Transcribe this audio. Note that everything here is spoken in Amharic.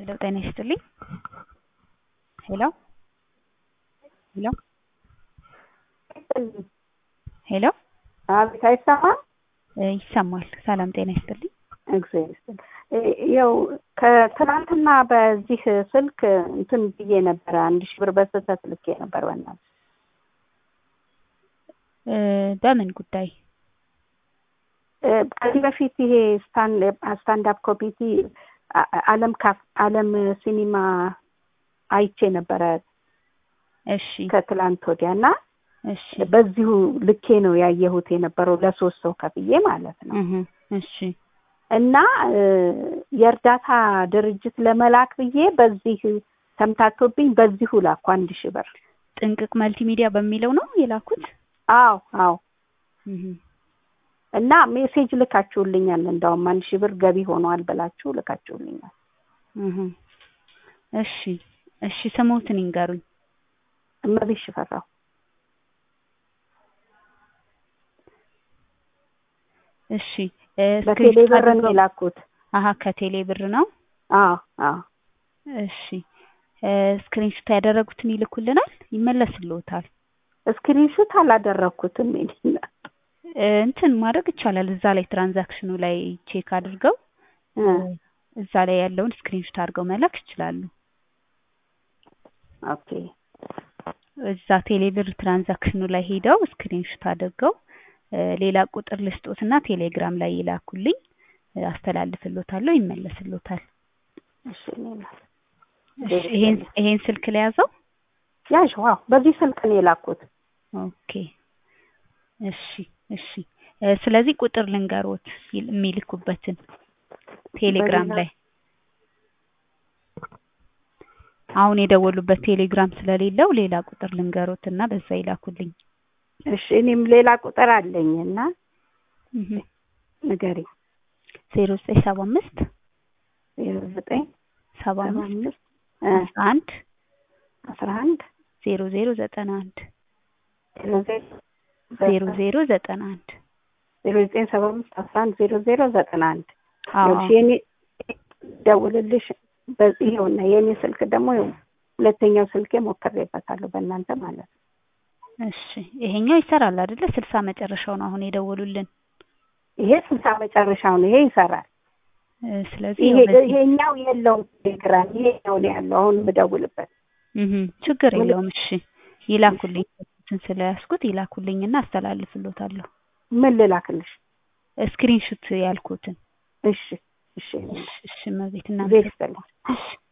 ሄሎ ጤና ይስጥልኝ። ሄሎ ሄሎ ሄሎ አቤት፣ አይሰማም? ይሰማል። ሰላም ጤና ይስጥልኝ። እግዚአብሔር ይስጥልኝ። ያው ከትናንትና በዚህ ስልክ እንትን ብዬ ነበረ አንድ ሺህ ብር በስህተት ልኬ ነበር። በእናትህ በምን ጉዳይ? ከዚህ በፊት ይሄ ስታንድ አፕ ኮሚቲ አለም ካፍ አለም ሲኒማ አይቼ ነበረ እሺ ከትላንት ወዲያ እና እሺ በዚሁ ልኬ ነው ያየሁት የነበረው ለሶስት ሰው ከፍዬ ማለት ነው። እህ እሺ እና የእርዳታ ድርጅት ለመላክ ብዬ በዚህ ተምታቶብኝ በዚሁ ላኩ አንድ ሺህ ብር። ጥንቅቅ መልቲ ሚዲያ በሚለው ነው የላኩት? አዎ አዎ። እህ እና ሜሴጅ ልካችሁልኛል። እንዳውም አንድ ሺህ ብር ገቢ ሆኗል ብላችሁ ልካችሁልኛል። እህ እሺ እሺ ስሞትን ይንገሩኝ። እመቤት ሽፈራው እሺ በቴሌ ብር ነው የላኩት። አሀ ከቴሌ ብር ነው። አዎ አዎ። እሺ ስክሪንሾት ያደረጉትን ይልኩልናል፣ ይመለስልዎታል። ስክሪንሹት አላደረኩትም። ይሄን እንትን ማድረግ ይቻላል። እዛ ላይ ትራንዛክሽኑ ላይ ቼክ አድርገው እዛ ላይ ያለውን ስክሪንሾት አድርገው መላክ ይችላሉ። ኦኬ እዛ ቴሌብር ትራንዛክሽኑ ላይ ሄደው ስክሪንሾት አድርገው ሌላ ቁጥር ልስጦትና ቴሌግራም ላይ ይላኩልኝ፣ አስተላልፍሎታለሁ፣ ይመለስሎታል። እሺ እኔማ ይሄን ይሄን ስልክ ላይ ያዘው። ያዥ ዋው፣ በዚህ ስልክ ነው የላኩት። ኦኬ እሺ እሺ። ስለዚህ ቁጥር ልንገሮት የሚልኩበትን ቴሌግራም ላይ አሁን የደወሉበት ቴሌግራም ስለሌለው ሌላ ቁጥር ልንገሮት እና በዛ ይላኩልኝ። እሺ እኔም ሌላ ቁጥር አለኝ እና ንገሪ። ዜሮ ዘጠኝ ሰባ አምስት ዜሮ ዘጠኝ ሰባ ሰባ አምስት አምስት አስራ አንድ አስራ አንድ ዜሮ ዜሮ ዘጠና አንድ ዜሮ ዜሮ ዜሮ ዜሮ ዘጠና አንድ ዜሮ ዘጠኝ ሰባ አምስት አስራ አንድ ዜሮ ዜሮ ዘጠና አንድ አዎ ይኸውልሽ የኔ ደውልልሽ በዚህ ይኸውና የኔ ስልክ ደግሞ ይኸው ሁለተኛው ስልኬ ሞክሬበታለሁ በእናንተ ማለት ነው። እሺ ይሄኛው ይሰራል አይደለ? ስልሳ መጨረሻው ነው አሁን የደወሉልን። ይሄ ስልሳ መጨረሻው ነው። ይሄ ይሰራል። እ ስለዚህ ይሄ ያው በዚህ- ይሄኛው የለውም ቴሌግራም። ይሄኛው ነው ያለው አሁን የምደውልበት። እህ ችግር የለውም። እሺ ይላኩልኝ። እንትን ስለያዝኩት ይላኩልኝና አስተላልፍሎታለሁ። ምን ልላክልሽ? ስክሪንሹት ያልኩትን። እሺ እሺ እሺ እሺ እመቤት እና ዜር ይስጥልኝ። እሺ